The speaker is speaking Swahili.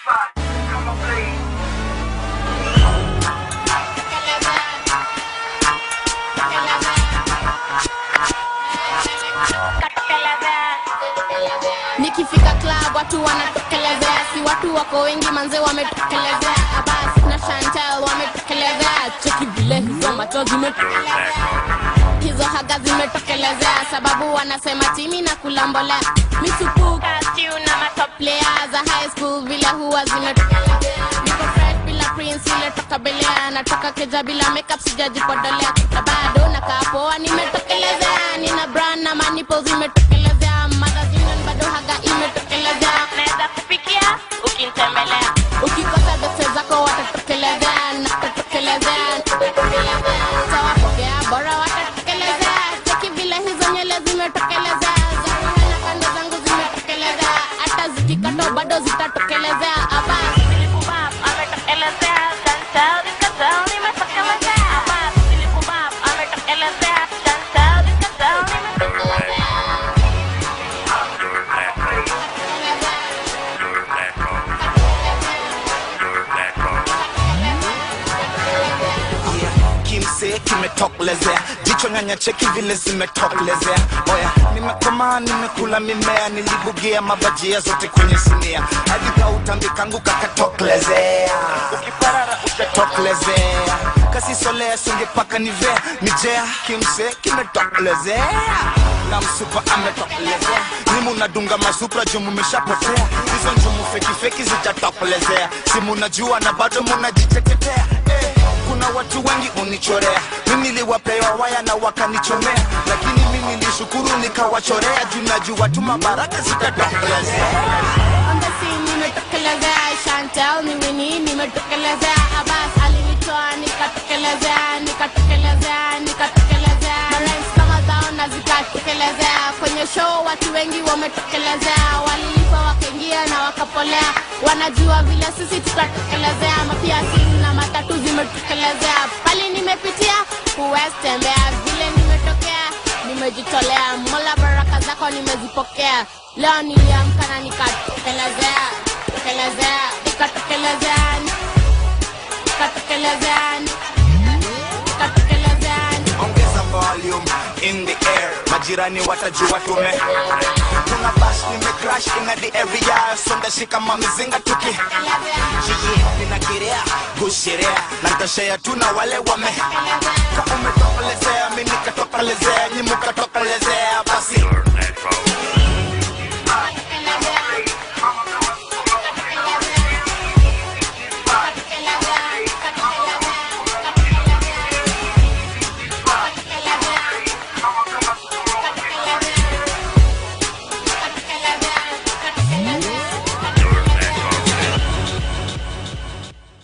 nikifika club watu wanatokelezea si watu wako wengi manze wametokelezea abas na chantel wametokelezea cheki vile hizo macho zimetokelezea hizo haga zimetokelezea sababu wanasema timi na kulambolea misupuka stew na matoplea za high school vile huwa zimetokelezea niko fresh bila prince ile toka belea natoka keja bila makeup sijajipodolea na bado nakaa poa nimetokelezea nina brand na manipo zimetokelezea magazine bado haga imetokelezea naweza kupikia ukinitembelea ukikosa bese zako watatokelezea natatokelezea tawapokea bora watatokelezea cheki vile hizo nyele zimetokelezea zaruhana kando zangu zimetokelezea hata zikikato bado zitatokelezea aba Silipubab, ametokelezea. Chantel, Discatel, nimetokelezea. Aba, Silipubab, ametokelezea. Chantel, Discatel, nimetokelezea. kimsee kimetokelezea jicho nyanya cheki vile zimetokelezea oya nimekomaa nimekula mimea nilibugia mabajia zote kwenye sinia hadi kautambi kangu kakatokelezea ukiparara utatokelezea kasisolea singepaka nivea nijea kimsee kimetokelezea na msupa ametokelezea nimu nadunga masupra juu mumeshapotea hizo njumu fekifeki zijatokelezea si munajua na bado munajitetetea eh kuna watu wengi unichorea mimi niliwapewa waya na wakanichomea lakini mimi nilishukuru nikawachorea juu najua tu mabaraka zitatokelezea On the scene nimetokelezea Chantel ni Winnie nimetokelezea Abbas alinitoa nikatokelezea nikatokelezea nikatokelezea Marines kama zao na zikatokelezea kwenye show watu wengi wametokelezea walilipa wakaingia na wakapolea wanajua vile sisi tutatokelezea mapiasi na matatu zimetokelezea pali nimepitia huwezi tembea vile nimetokea nimejitolea mola baraka zako nimezipokea leo niliamka na nikatokelezea tokelezea nikatokelezea nikatokelezea nikatokelezea ongeza volume in the air majirani watajua tume tuna bash nimecrash in the area sonda shika mamizinga tuki Jiji, ninakirea gushirea na ntashea tu na wale wame ka umetokelezea mi nikatokelezea nyi mukatokelezea basi